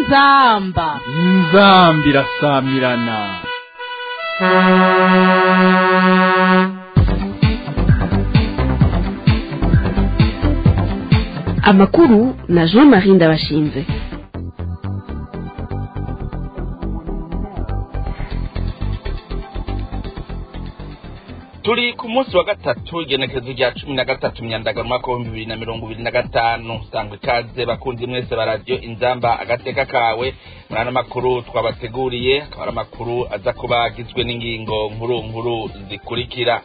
inzamba inzambi irasamirana amakuru na jean marie ndabashinze turi ku munsi wa gatatu igenekerezo rya cumi na gatatu myandagaro umwaka w'ibihumbi bibiri na mirongo ibiri na gatanu sangwa ikaze bakunzi mwese ba radiyo inzamba agateka kawe muri ano makuru twabateguriye akaba ari amakuru aza kuba agizwe n'ingingo nkuru nkuru zikurikira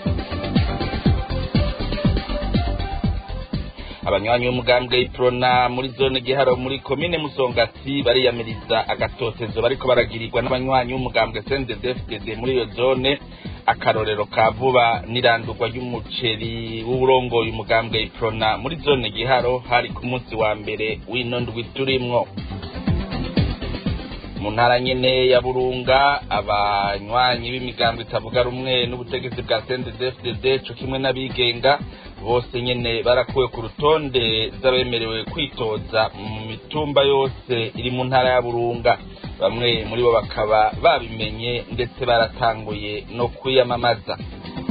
abanywanyi b'umugambwe iprona muri zone giharo muri komine musongati bariyamiriza agatotezo bariko baragirirwa n'abanywanyi b'umugambwe sndfdd muri iyo zone akarorero ka vuba n'irandurwa ry'umuceri w'uburongoye umugambwe iprona muri zone giharo hari ku munsi wa mbere w'ino ndwi turimwo mu ntara nyene ya burunga abanywanyi b'imigambo itavuga rumwe n'ubutegetsi bwa sndfdd co kimwe n'abigenga bose nyene barakuwe ku rutonde z'abemerewe kwitoza mu mitumba yose iri mu ntara ya burunga bamwe muri bo bakaba babimenye ndetse baratanguye no kwiyamamaza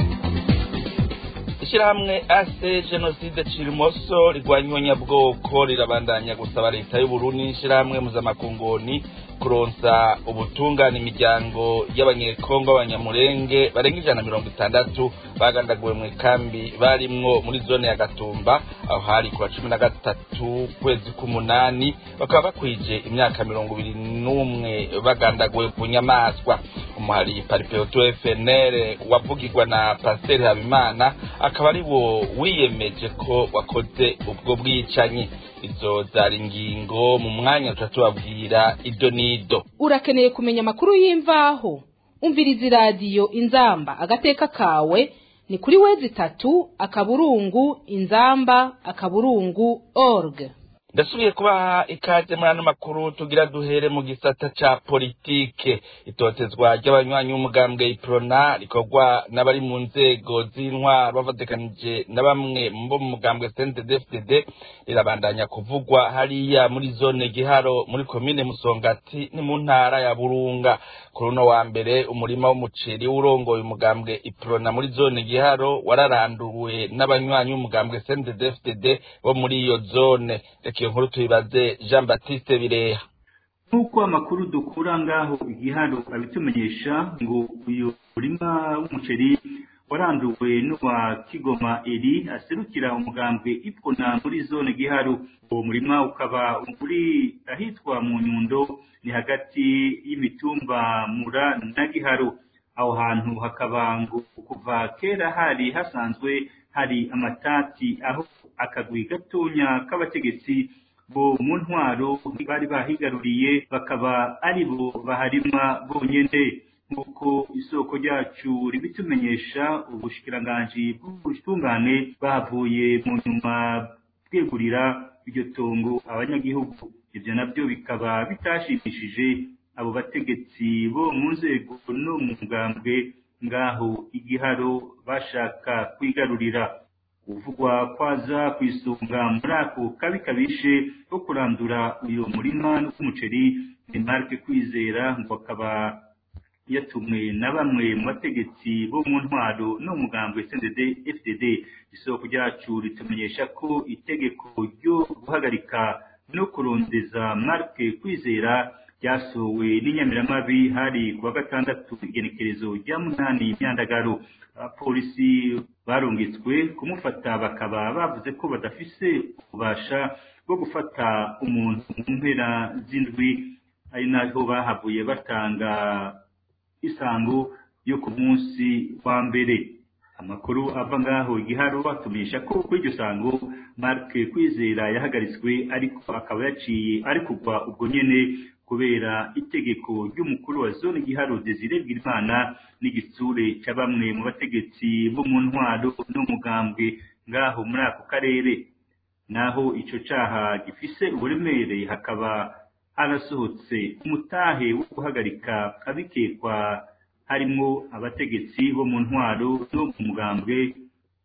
ishyirahamwe ase jenoside cirimoso rigwanya nyabwoko rirabandanya gusaba leta y'uburundi n'ishyirahamwe muzamakungoni kuronsa ubutungane imiryango y'abanyekongo b'abanyamurenge barenga ijana na mirongo itandatu bagandaguwe mu ikambi barimwo muri zone ya gatumba aho hari ku wa cumi na gatatu kwezi k'umunani bakaba bakwije imyaka mirongo ibiri n'umwe bagandaguwe ku nyamaswa umuhari paripeoto fnr wavugirwa na pasiteri habimana akaba ari wo wiyemeje ko wakoze ubwo bwicanyi izo zari ingingo mu mwanya tuba tubabwira ido n'ido urakeneye kumenya amakuru y'imvaho umviriza iradiyo inzamba agateka kawe ni kuri wezi itatu akaburungu inzamba akaburungu org ndasubiye kubaha ikaze muri ano makuru tugira duhere mu gisata ca politike itotezwa ry'abanywanyi b'umugambwe iprona rikorwa n'abari mu nzego z'intwaro bavatikanije na bamwe bo mu mugambwe cnddfdd rirabandanya kuvugwa hariya muri zone giharo muri komine musongati ni mu ntara ya burunga kuri uno wa mbere umurima w'umuceri w'urongoye umugambwe iprona muri zone giharo wararanduwe n'abanywanyi b'umugambwe cnddfdd bo muri iyo zone reka iyo nkuru tuyibaze jean baptiste bireha nk'uko amakuru dukura ngaho igiharo abitumenyesha ngo uyu murima w'umuceri waranduwe n'uwa kigoma eri aserukira umugambwe ipfuna muri zone giharo uwo murima ukaba uri ahitwa mu nyundo ni hagati y'imitumba mura na giharo aho hantu hakaba ngo kuva kera hari hasanzwe hari amatati aho akagwi gatonya k'abategetsi bo mu ntwaro bari bahigaruriye bakaba ari bo baharima bonyene nk'uko isoko ryacu ribitumenyesha ubushikiranganji bw'ubutungane bavuye mu nyuma bwegurira iryo tongo abanyagihugu ibyo nabyo bikaba bitashimishije abo bategetsi bo mu nzego no mu mugambwe ngaho igiharo bashaka kwigarurira uvugwa kwaza ku isonga muri ako kabi kabishe ko kurandura uyu murima w'umuceri ni marike kwizera ngo akaba yatumwe na bamwe mu bategetsi bo mu ntwaro no mu mugambwe cndd fdd isoko ryacu ritumenyesha ko itegeko ryo guhagarika no kurondeza marike kwizera ryasowe n'inyamiramabi hari ku wa gatandatu igenekerezo rya munani imyandagaro abapolisi barungitswe kumufata bakaba bavuze ko badafise ububasha bwo gufata umuntu mu mpera z'indwi ari naho bahavuye batanga isango yo ku munsi wa mbere amakuru ava ngaho igiharo atumenyesha ko kuri iryo sango mark kwizera yahagaritswe ariko akaba yaciye ari kugwa ubwo nyene kubera itegeko ry'umukuru wa zone giharo desire bw'imana n'igitsure cya bamwe mu bategetsi bo mu ntwaro n'umugambwe ngaho muri ako karere naho ico caha gifise uburemere hakaba harasohotse umutahe wo guhagarika abikekwa harimwo abategetsi bo mu ntwaro no mu mugambwe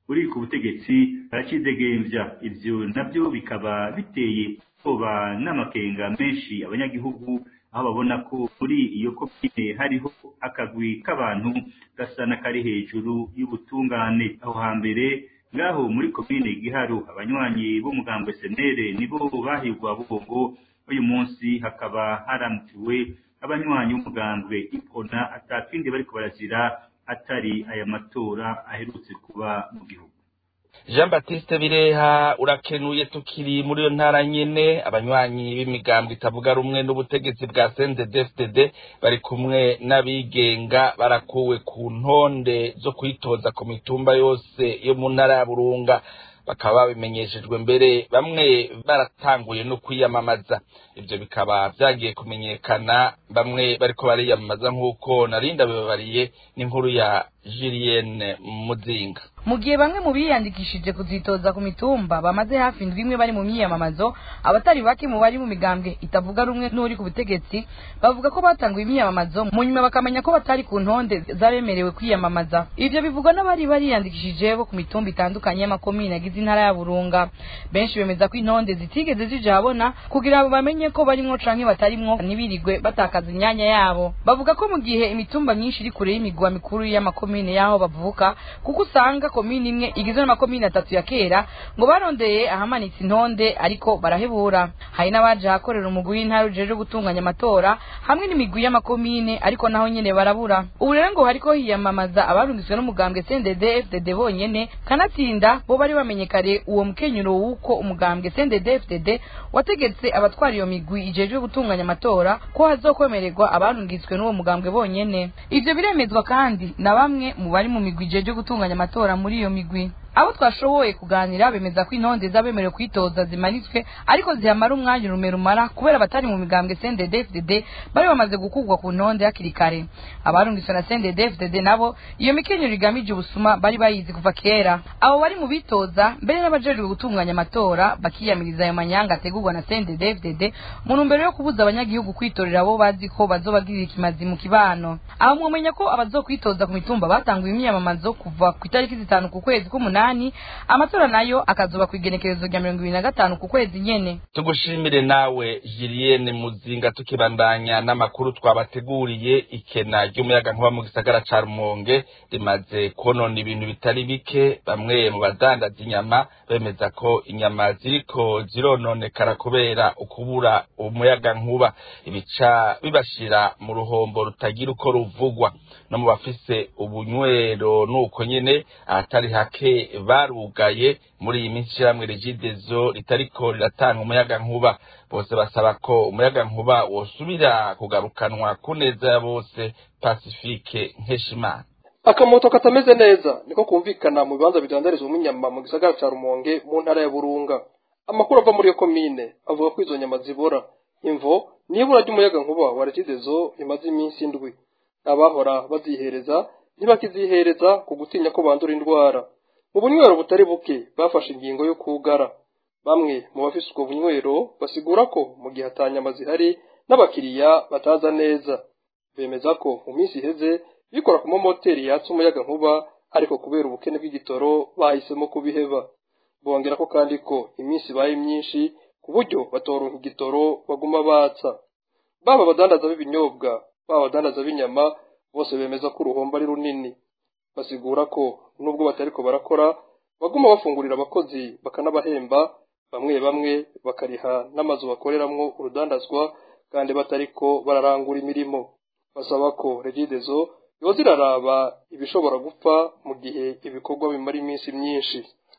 uri ku butegetsi baracidegembya ivyo navyo bikaba biteye ubwoba n'amakenga menshi abanyagihugu aho babona ko muri iyo komine hariho akagwi k'abantu gasa n'akari hejuru y'ubutungane aho hambere ngaho muri komine giharu abanywanyi b'umugambwe senere nibo bahigwa bubongo uyu munsi hakaba haramukiwe abanywanyi b'umugambwe ipona atakindi bariko barazira atari aya matora aherutse kuba mu gihugu jean batiste bireha urakenuye tukiri muri iyo ntara nyene abanywanyi b'imigambwe itavuga rumwe n'ubutegetsi bwa cndd bari kumwe n'abigenga barakuwe ku ntonde zo kwitoza ku mitumba yose yo mu ntara ya burunga bakaba babimenyeshejwe mbere bamwe baratanguye no kwiyamamaza ibyo bikaba byagiye kumenyekana bamwe bariko bariyamamaza nk'uko narinda bibabariye n'inkuru ya julienne muzinga mu gihe bamwe mu biyandikishije kuzitoza ku mitumba bamaze hafi indwi imwe bari mu myiyamamazo abatari bake mu bari mu migambwe itavuga rumwe n'uri ku butegetsi bavuga ko batanguye imyiyamamazo mu nyuma bakamenya ko batari ku ntonde z'abemerewe kwiyamamaza ivyo bivugwa n'abari bariyandikishije bo ku mitumba itandukanye y'amakomine agize intara ya burunga benshi bemeza ko intonde zitigeze zija habona kugira ngo bamenye ko barimwo canke batarimwo ntibirigwe batakaza imyanya yabo bavuga ko mu gihe imitumba myinshi iri kure y'imigwa mikuru y'amakomine y'aho bavuka kuko usanga komine imwe igizwe n'amakomine atatu ya kera ngo barondeye ahamanitse intonde ariko barahebura hari n'abaje ahakorera umugwi w'intara ujejwe gutunganya amatora hamwe n'imigwi y'amakomine ariko naho nyene barabura ubu rero ngo hariko hiyamamaza abarungitswe n'umugambwe CNDD FDD bonyene kanatsinda bo bari bamenye kare uwo mukenyuro w'uko umugambwe CNDD FDD wategetse abatwara iyo migwi ijejwe gutunganya amatora ko hazokwemererwa abarungitswe n'uwo mugambwe bonyene ivyo biremezwa kandi na bamwe mu bari mu migwi ijejwe gutunganya amatora muri iyo migwi abo twashoboye kuganira bemeza ko intonde z'abemerewe kwitoza zimanitswe ariko zihamara umwanya urume rumara kubera abatari mu migambwe CNDD-FDD bari bamaze gukugwa ku ntonde hakiri kare abarungitswe na CNDD-FDD nabo iyo mikenyero igamije ubusuma bari bayizi kuva kera abo bari mu bitoza mbere n'abajejwe gutunganya amatora bakiyamiriza ayo manyanga ategurwa na CNDD-FDD mu ntumbero yo kubuza abanyagihugu kwitorera abo bazi ko bazobagirira ikimazi mu kibano aho mwomenya ko abazokwitoza ku mitumba batanguye imyamamazo kuva ku itariki zitanu ku kwezi k'umunani umunani amatora nayo akazoba ku igenekerezo rya mirongo ibiri na gatanu ku kwezi nyene tugushimire nawe Julienne Muzinga tukibandanya n'amakuru twabateguriye ikena ry'umuyagankuba mu gisagara ca Rumonge rimaze konona ibintu bitari bike bamwe mu badandaza inyama bemeza ko inyama ziriko zirononekara kubera ukubura umuyagankuba ibica bibashira mu ruhombo rutagira uko ruvugwa no mu bafise ubunywero nuko nyene ahatari hake barugaye muri iyi minsi ishyirahamwe regidezo ritariko riratanga umuyaga nkuba bose basaba ko umuyaga nkuba wosubira kugarukanwa ku neza ya bose pacifique nkeshimana akamoto katameze neza niko kumvikana mu bibanza bidandarizwamo inyama mu gisagara ca rumonge mu ntara ya burunga amakuru ava muri iyo komine avuga ko izo nyama zibora imvo nibura ry'umuyaga nkuba wa regidezo rimaze iminsi indwi abahora bazihereza ntibakizihereza ku gutinya ko bandura indwara mu bunywero butari buke bafashe ingingo yo kugara bamwe mu bafise ubwo bunywero basigura ko mu gihe atanyama zihari n'abakiriya bataza neza bemeza ko mu minsi iheze bikora ku mamoteri yatse umuyaga nkuba ariko kubera ubukene bw'igitoro bahisemo kubiheba bongera ko kandi ko iminsi ibaye myinshi ku buryo batoronka igitoro baguma batsa baba abadandaza b'ibinyobwa baba abadandaza b'inyama bose bemeza ko uruhombo ari runini basigura ko nubwo batariko barakora baguma bafungurira abakozi bakanabahemba bamwe bamwe bakariha n'amazu bakoreramwo urudandazwa kandi batariko bararangura imirimo basaba ko regidezo yoza iraraba ibishobora gupfa mu gihe ibikorwa bimara iminsi myinshi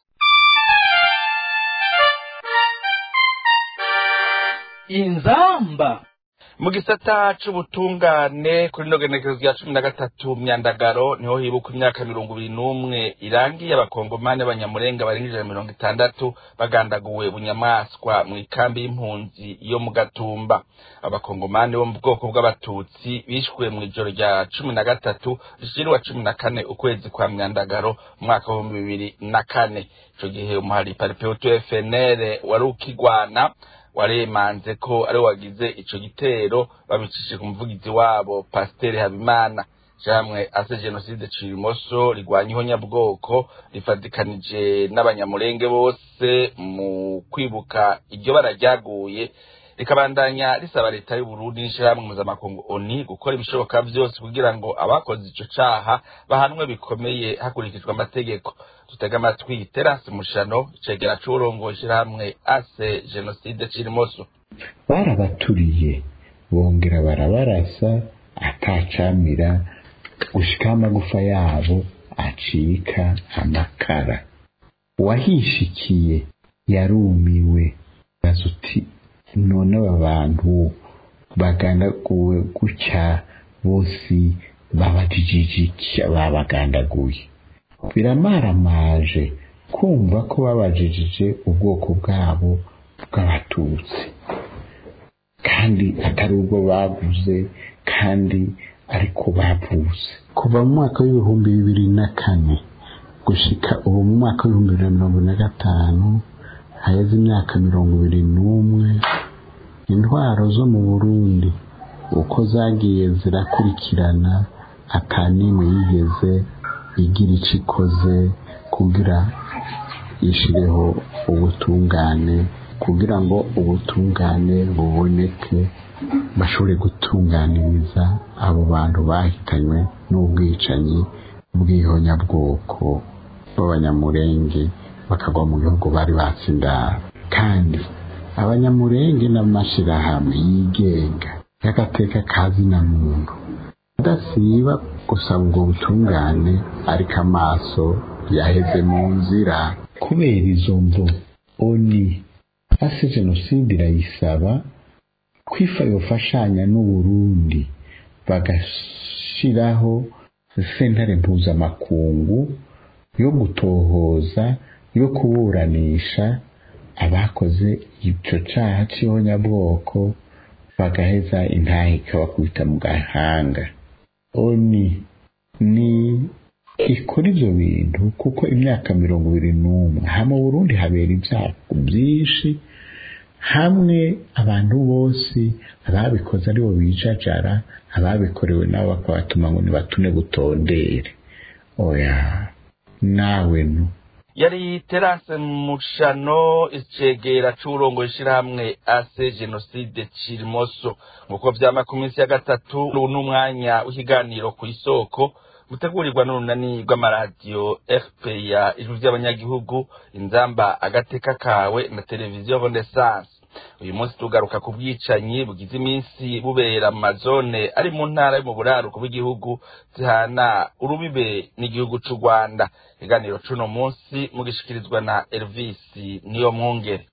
inzamba mu gisata c'ubutungane kuri no genekerezo rya cumi na gatatu myandagaro niho hibuka imyaka mirongo ibiri n'umwe irangiye abakongomani b'abanyamurenga barenga ijana mirongo itandatu bagandaguwe bunyamaswa mu ikambi y'impunzi yo mu gatumba abakongomani bo mu bwoko bw'abatutsi bishwe mu ijoro rya cumi na gatatu rishirwa cumi na kane ukwezi kwa myandagaro umwaka w'ibihumbi bibiri na kane ico gihe umuhari paripeutu fnr wari ukigwana waremanze ko ari wagize ico gitero babicishije ku muvugizi wabo pasiteri habimana jamwe ase jenoside cirimoso rigwanya ihonyabwoko rifatikanije n'abanyamurenge bose mu kwibuka iryo bara ryaguye rikabandanya risaba leta y'uburundi n'ishirahamwe mpuzamakungu oni gukora ibishoboka vyose kugira ngo abakoze ico caha bahanwe bikomeye hakurikijwe amategeko dutega amatwi terasi mushano icegera c'uwurongoye ishirahamwe ase jenoside cirimoso barabaturiye bongera barabarasa atacamira gushika amagufa yabo acika amakara uwahishikiye yarumiwe baza uti none aba bantu bagandaguwe gutya bose babajijiki babagandaguye biramaramaje kumva ko babajijije ubwoko bwabo bw'abatutsi kandi atari ubwo bavuze kandi ariko bavuze kuva mu mwaka w'ibihumbi bibiri na kane gushika ubu mu mwaka w'ibihumbi bibiri na mirongo na gatanu haheze imyaka mirongo ibiri n'umwe intwaro zo mu burundi uko zagiye zirakurikirana atanimwe yigeze igira icyo ikoze kugira ishireho ubutungane kugira ngo ubutungane buboneke bashobore gutunganiriza abo bantu bahitanywe n'ubwicanyi bw'ihonyabwoko b'abanyamurenge bakagwa mu gihugu bari batsindara kandi abanyamurenge n'amashirahamwe yigenga y'agateka kazina muntu adasiba gusaba ubwo butungane ariko amaso yaheze mu nzira kubera izo mvo oni ase jenoside irayisaba kwifa yofashanya n'uburundi bagashiraho sentare mpuzamakungu yo gutohoza yo kuburanisha abakoze ico caha c'ihonyabwoko bagaheza intahe ikabakubita mu gahanga oni ni ikora ivyo bintu kuko imyaka mirongo ibiri n'umwe hama burundi habera ibyago byinshi hamwe abantu bose ababikoze aribo bijajara ababikorewe nabo bakabatuma ngo nibatune butondere oya nawe nu yari terase mushano icegera c'uburongo ishirahamwe ase jenoside cirimoso nk'uko vyama ku minsi ya gatatu n'umwanya w'ikiganiro ku isoko gutegurirwa n'urunani rw'amaradiyo fpr ijwi ry'abanyagihugu inzamba agateka kawe na televiziyo renaissance uyu munsi tugaruka ku bwicanyi bugize iminsi bubera mu mazone ari mu ntara yo mu buraruko bw'igihugu zihana urubibe n'igihugu c'u rwanda ikiganiro c'uno munsi mugishikirizwa na elvis niyo mwungere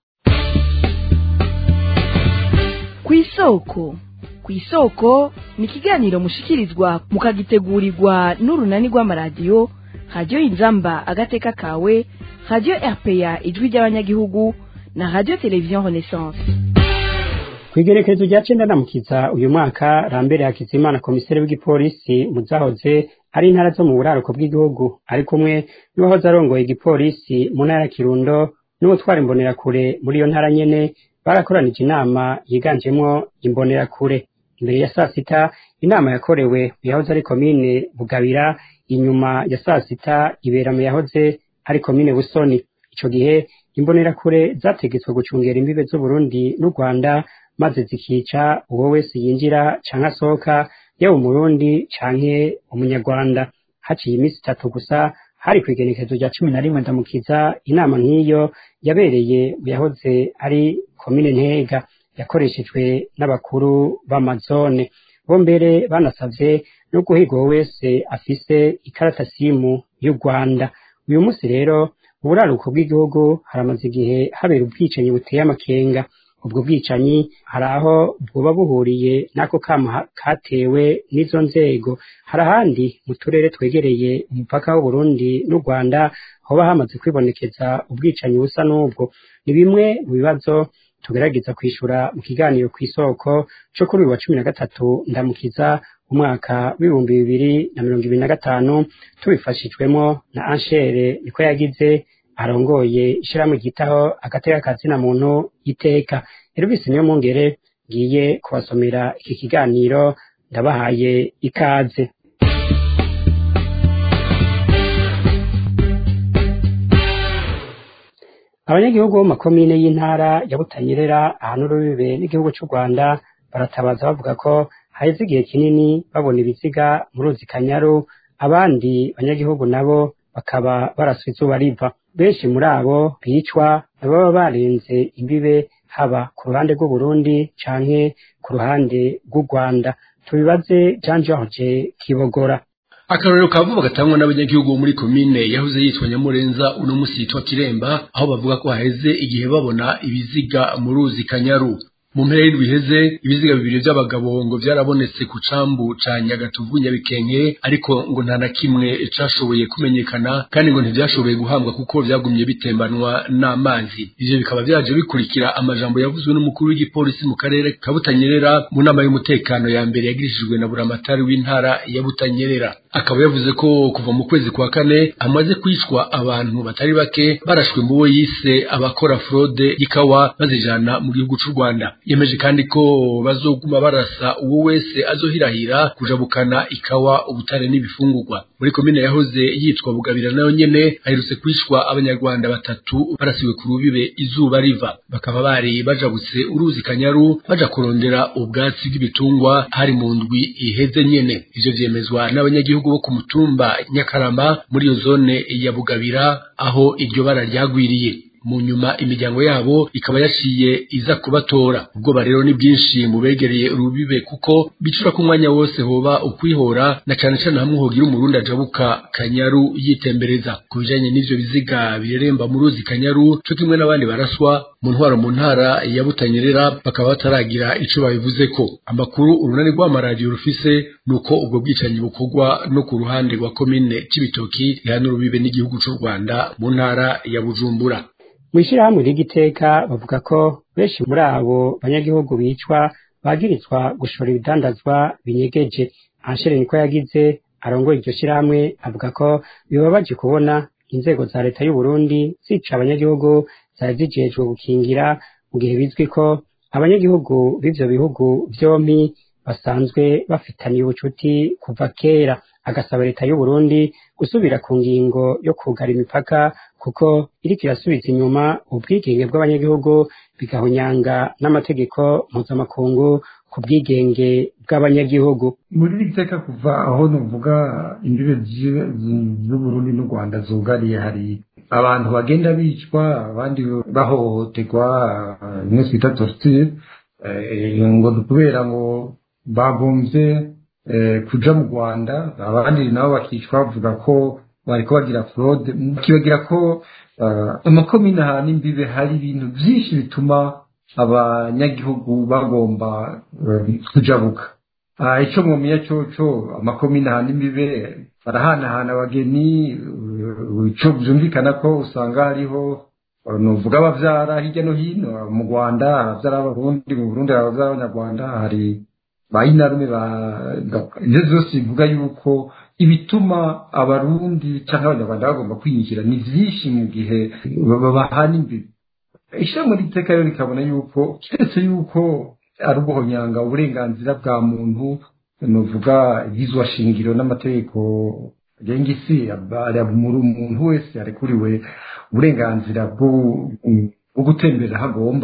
ku isoko ku isoko ni ikiganiro mushikirizwa mukagitegurirwa n'urunani rw'amaradiyo radiyo inzamba agateka kawe radiyo rpa ijwi ry'abanyagihugu na radiyo televiziyo renaissance ku igerekezo rya cenda ndamukiza uyu mwaka rambere hakizimana komiseri w'igipolisi mu zahoze ari intara zo mu buraruko bw'igihugu ari kumwe n'uwahoze arongoye igipolisi mu ntara ya kirundo n'ubutwara imbonerakure muri iyo ntara nyene barakoranije inama yiganjemwo imbonerakure imbere ya saa sita inama yakorewe mu yahoze ari komine bugabira inyuma ya saa sita ibera mu yahoze ari komine busoni ico gihe imbonerakure zategetswe gucungera imbibe z'uburundi n'u rwanda maze zikica uwo wese yinjira canke asohoka yaba umurundi canke umunyarwanda haciye iminsi itatu gusa hari kw'igenekezo rya cumi na rimwe ndamukiza inama nk'iyo yabereye mu yahoze ari komine ntega yakoreshejwe n'abakuru b'amazone bo mbere banasavye no guhiga uwo wese afise ikarata simu y'u rwanda uyu munsi rero mu buraruko bw'igihugu haramaze igihe habera ubwicanyi buteye amakenga ubwo bwicanyi hari aho bwoba buhuriye n'ako kama katewe n'izo nzego hari ahandi mu turere twegereye umupaka w'uburundi n'u rwanda hoba hamaze kwibonekeza ubwicanyi busa n'ubwo ni bimwe mu bibazo tugerageza kwishura mu kiganiro ku isoko co kuri uyu wa cumi na gatatu ndamukiza umwaka w'ibihumbi bibiri na mirongo ibiri na gatanu tubifashijwemo na anshere niko yagize arongoye ishirahamwe ryitaho agateka kazina muntu iteka Elvis niyo mungere ngiye kubasomera iki kiganiro ndabahaye ikaze abanyagihugu bo mu makomine y'intara ya butanyerera ahantu urubibe n'igihugu cy'u rwanda baratabaza bavuga ko haheze igihe kinini babona ibiziga mu ruzi kanyaru abandi banyagihugu nabo bakaba baraswa izuba riva benshi muri abo bicwa baba barenze imbibe haba ku ruhande rw'uburundi canke ku ruhande rw'u rwanda tubibaze jean george kibogora akarorero ka vuba gatangwa n'abanyagihugu muri komine yahoze yitwa nyamurenza uno musi yitwa kiremba aho bavuga ko haheze igihe babona ibiziga mu ruzi kanyaru mu mpera y'indwi iheze ibiziga bibiri by'abagabo ngo byarabonetse ku cambu ca nyagatuvu nyabikenke ariko ngo nta na kimwe cashoboye kumenyekana kandi ngo ntivyashoboye guhambwa kuko vyagumye bitembanwa n'amazi ivyo bikaba vyaje bikurikira amajambo yavuzwe n'umukuru w'igipolisi mu karere ka butanyerera mu nama y'umutekano ya mbere yagirishijwe na buramatari w'intara ya butanyerera akaba yavuze ko kuva mu kwezi kwa kane hamaze kwicwa abantu batari bake barashwe mu bo yise abakora fraude y'ikawa bazijana mu gihugu c'u Rwanda yemeje kandi ko bazoguma barasa uwo wese azohirahira kujabukana ikawa ubutare n'ibifungurwa muri komine yahoze yitwa bugabira nayo nyene haherutse kwicwa abanyarwanda batatu barasiwe ku rubibe izuba riva bakaba bari bajabutse uruzi kanyaru baja kurondera ubwatsi bw'ibitungwa hari mu ndwi iheze nyene ivyo vyemezwa n'abanyagihugu bo ku mutumba nyakarama muri iyo zone ya bugabira aho iryo bara ryagwiriye mu nyuma imiryango yabo ikaba yaciye iza kubatora ubwoba rero ni bwinshi mu begereye urubibe kuko bicura ko umwanya wose hoba ukwihora na cane cane hamwe hogira umurundi ajabuka kanyaru yitembereza ku bijanye n'ivyo biziga bireremba mu ruzi kanyaru co kimwe n'abandi baraswa mu ntwaro mu ntara ya butanyerera bakaba bataragira ico babivuzeko amakuru urunani rw'amaradiyo rufise nuko ubwo bwicanyi bukorwa no ku ruhande rwa komine c'ibitoki rihana urubibe n'igihugu c'u rwanda mu ntara ya bujumbura mw'ishirahamwe ry'igiteka bavuga ko benshi muri abo banyagihugu bicwa bagirizwa gushora ibidandazwa binyegeje anshere niko yagize arongoye iryo shirahamwe avuga ko bibabaje kubona inzego za leta y'u Burundi zica abanyagihugu zari zijejwe gukingira mu gihe bizwi ko abanyagihugu b'ivyo bihugu vyompi basanzwe bafitaniye ubucuti kuva kera agasaba leta y'u Burundi gusubira ku ngingo yo kugara imipaka kuko iriko irasubiza inyuma ubwigenge bw'abanyagihugu bigahonyanga n'amategeko mpuzamakungu ku bwigenge bw'abanyagihugu muri iri teka kuva aho nuvuga imbibe z'uburundi n'u rwanda zugariye hari abantu bagenda bicwa abandi bahohoterwa bimwe twita torture ngo kubera ngo bagombye kuja mu rwanda abandi nabo bakicwa bavuga ko bariko bagira fraude kibagira ko amakomine ahantu imbibe hari ibintu byinshi bituma abanyagihugu bagomba kujabuka icyo mwumenya coco amakomine ahantu imbibe barahanahana abageni ico vyumvikana ko usanga hariho nuvuga abavyara hirya no hino mu rwanda abavyara b'abarundi mu burundi abavyara b'abanyarwanda hari bayinarume ibyo byose bivuga yuko ibituma abarundi cyangwa abanyarwanda bagomba kwinjira ni byinshi mu gihe bahana imbibi ishyirahamwe ry'iteka rero rikabona yuko keretse yuko ari uguhonyanga uburenganzira bwa muntu nuvuga ibyizwa shingiro n'amategeko agenga isi umuntu wese arekuriwe uburenganzira bwo gutembera aho agomba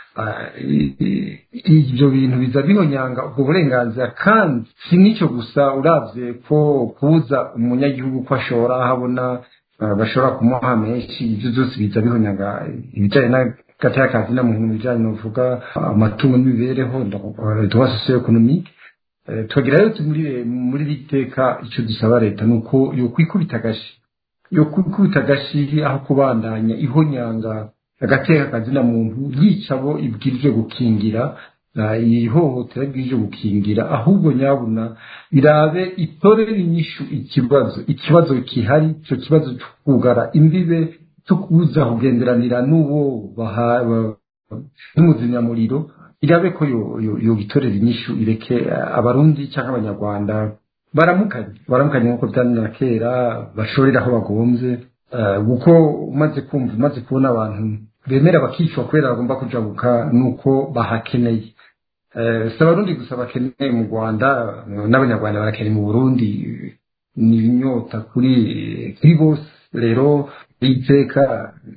ibyo bintu biza bihonyanga ubwo burenganzira kandi si n'icyo gusa urabye ko kubuza umunyagihugu ko ashora aho abona bashobora kumuha menshi ibyo byose biza bihonyanga ibijyanye n'agatakazi na muntu bijyanye n'uvuga amatungo n'imibereho tuba sosiyo ekonomike tukagira rero muri iri teka icyo dusaba leta ni uko yo kwikubita agashi yo kwikubita agashi aho kubandanya ihonyanga agateka kazina muntu yica abo ibwirije gukingira ihohotera bwije gukingira ahubwo nyabuna birabe itorere inyishu ikibazo ikibazo gihari icyo kibazo cyo kugara imbibe cyo kuza kugenderanira n'uwo n'umuzinyamuriro irabe ko yo gitorera inyishu ireke abarundi cyangwa abanyarwanda baramukanye baramukanye nk'uko byari na kera bashorera aho bagombye kuko umaze kumva umaze kubona abantu bemera bakicwa kubera bagomba kujabuka nuko bahakeneye si abarundi gusa bakeneye mu rwanda n'abanyarwanda barakeneye mu burundi ni inyota kuri kuri bose rero iteka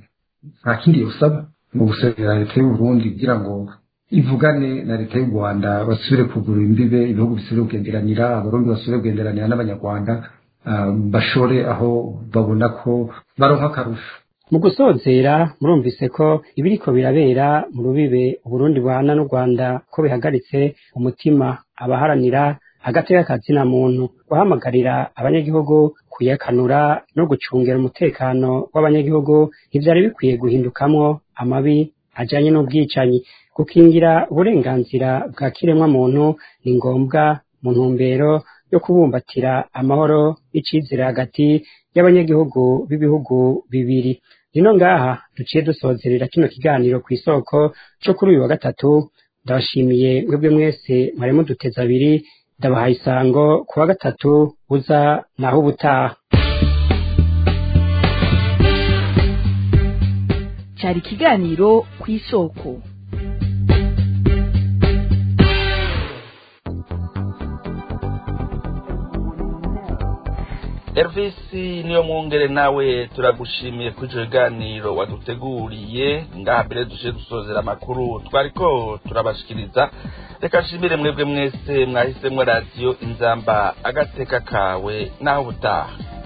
nta kindi yosaba mu gusezera leta y'u Burundi kugira ngo ivugane na leta y'u Rwanda basubire kugura imbibe ibihugu bisubire kugenderanira abarundi basubire kugenderanira n'abanyarwanda ah, bashore aho babona ko baronka akarusho mu gusozera murumvise ko ibiriko birabera mu rubibe uburundi buhana n'u rwanda ko bihagaritse umutima abaharanira agateka kazina muntu guhamagarira abanyagihugu kuyakanura no gucungera umutekano w'abanyagihugu ntivyari bikwiye guhindukamwo amabi ajanye n'ubwicanyi gukingira uburenganzira bwa kiremwa muntu ni ngombwa mu ntumbero yo kubumbatira amahoro y'icizere hagati y'abanyagihugu b'ibihugu bibiri rino ngaha duciye dusozerera kino kiganiro ku isoko co kuri uyu wa gatatu ndabashimiye mwebwe mwese mwari muduteze abiri ndabahaye isango ku wa gatatu uza naho ubutaha cyari ikiganiro ku isoko Elvis niyo mwongere nawe turagushimiye kuri icyo kiganiro waduteguriye ngaha mbere dushe dusozera amakuru twariko turabashikiriza reka nshimire mwebwe mwese mwahisemo radiyo inzamba agateka kawe naho ubutaha